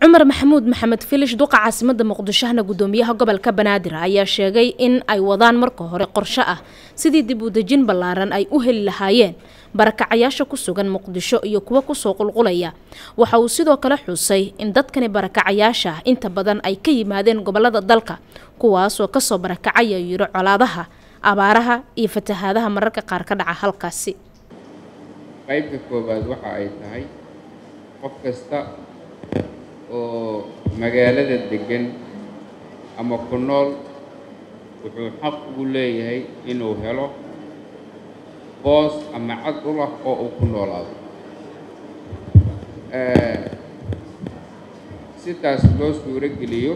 cumar maxamuud maxamed filish duqa caasimada muqdishohna gudoomiyaha gobolka banaadir ayaa sheegay in ay wadaan marka hore qorshe ah sidii dib u dejin ballaaran ay u heli lahaayeen barakacayaasha ku sugan muqdisho iyo kuwa kusoo qulqulaya waxa uu sidoo kale xusay in dadkani barakacayaasha ah inta badan ay ka yimaadeen gobolada dalka kuwaasoo kasoo barakacaya yiro colaadaha abaaraha iyo fatahaadaha mararka qaar ka dhaca halkaasi qaybta koowaad waxa ay tahay qof kasta oo magaalada degan ama ku nool wuxuu xaq ugu leeyahay inuu helo boos ama cad u lah oo uu ku noolaado sidaas loo suuro geliyo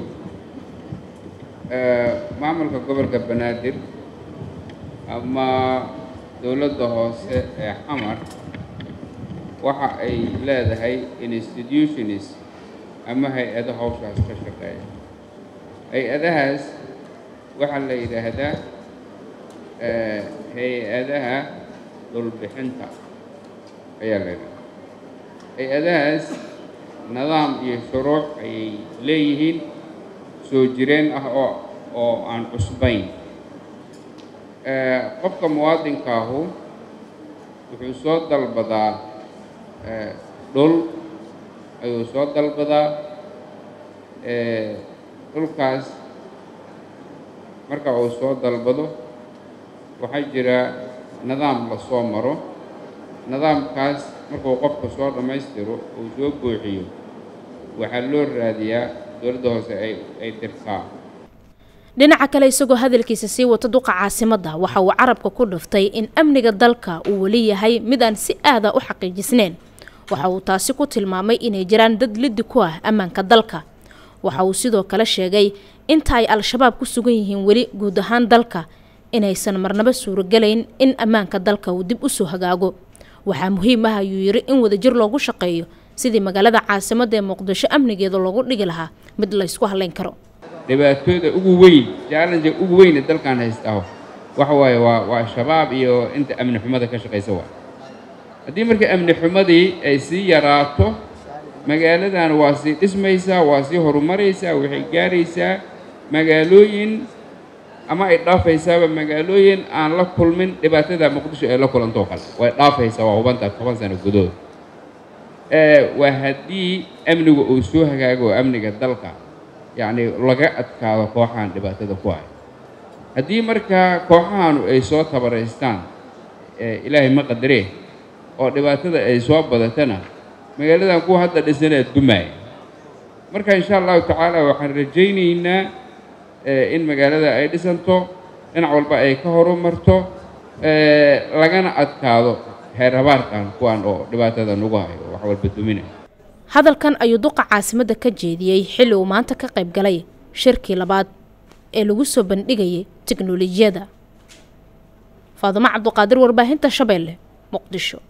maamulka gobolka banaadir ama dowladda hoose ee xamar waxa ay leedahay institutionis ama hay-ado hawshaas ka shaqeeya hay-adahaas waxaa la yidhaahdaa hay-adaha dhulbixinta ayaa la yidhahdaa hay-adahaas nidaam iyo shuruuc ayay leeyihiin soo jireen ah oo oo aan cusbayn qofka muwaadinkaahu wuxuu soo dalbadaa dhul ayuu soo dalbadaa dhulkaas marka uu soo dalbado waxaa jira nidaam la soo maro nidaamkaas markuu qofka soo dhammaystiro uu soo buuxiyo waxaa loo raadiyaa dowladda hoose ay ay dirtaa dhinaca kale isagoo hadalkiisa sii wata duqa caasimadda waxa uu carabka ku dhiftay in amniga dalka uu weli yahay mid aan si aada u xaqiijisneyn waxa uu taasi ku tilmaamay inay jiraan dad liddi ku ah ammaanka dalka waxa uu sidoo kale sheegay inta ay al-shabaab ku sugan yihiin weli guud ahaan dalka inaysan marnaba suurogelayn in ammaanka dalka uu dib usoo hagaago waxaa muhiim ah ayuu yidhi in wadajir loogu shaqeeyo sidii magaalada caasimadda ee muqdisho amnigeeda loogu dhigi lahaa mid laysku halayn karo dhibaatooda ugu weyn challenge ugu weyne dalkan haystaho waxa waaye waa waa shabaab iyo inta amni xumada ka shaqaysa waa haddii marka amni xumadii ay sii yaraato magaaladan waa sii dhismaysaa waa sii horumaraysaa waxay gaaraysaa magaalooyin ama ay dhaafaysaaba magaalooyin aan la kulmin dhibaatada muqdisho ay la kulantoo kale way dhaafaysaa waa hubanta toban sano gudood waa haddii amnigu uu soo hagaago amniga dalka yacni laga adkaado kooxahan dhibaatada ku hay haddii markaa kooxahanu ay soo tabaraystaan ilaahay ma qadaree oo dhibaatada ay soo badatana magaaladan kuwa hadda dhisanaa dumaaya marka insha allahu tacaala waxaan rajaynaynaa in magaalada ay dhisanto dhinac walba ay ka horumarto lagana adkaado heer habaarkan kuwan oo dhibaatada nagu hayo wax walba duminaya hadalkan ayuu duqa caasimadda ka jeediyey xilli uu maanta ka qayb galay shirkii labaad ee lagu soo bandhigayay teknolojiyadda faadumo cabduqaadir warbaahinta shabeelle muqdisho